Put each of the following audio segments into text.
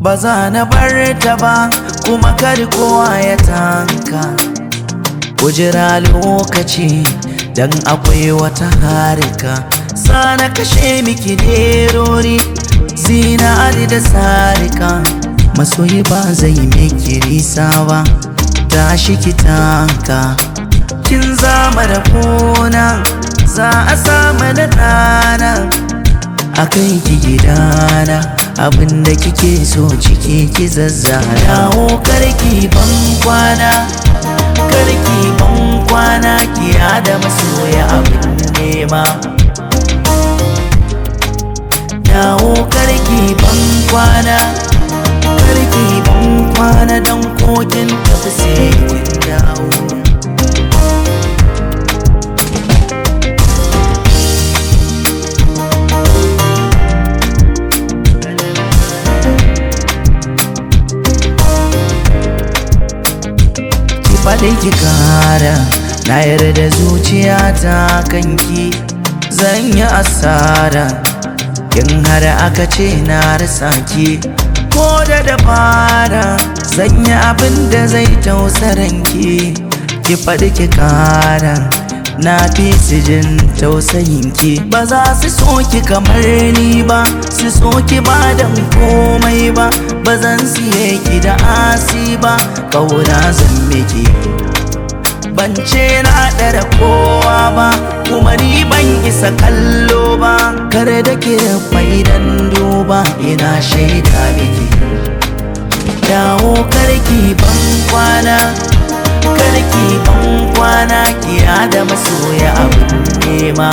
ba za na bar ta ba kuma kar kowa ya tanka kujira lokaci dan akwai wata harika sana kashe miki nerori zinari da sarika masoyi ba zai miki nisa ba tashi ki tanka kin zama da kona za a samu da ɗana a kai ki gidana abinda kike so ciki ki zazzana dawo karki ban kwana karki ban kwana ki da masoya abin nema dawo karki ban kwana karki ban kwana don kokin tafi sai kin dawo faɗi ki kara na yarda zuciyata kanki zan yi asara in har aka ce na rasa ki ko da dabara zan yi abin da zai tausaranki ki faɗi ki kara na fi su jin tausayinki ba za su so ki kamar ni ba su so ki ba da komai ba ba zan siye ki da asi ba kauna zan miki ban ce na ɗara kowa ba kuma ni ban isa kallo ba kar da ke faidan duba ina shaida miki dawo karki ban kwana karki ban kwana kiya da masoya abin nema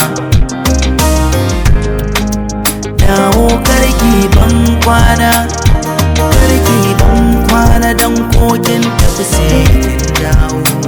dawo karki ban kwana karki ban kwana don kokin tafi sai kin dawo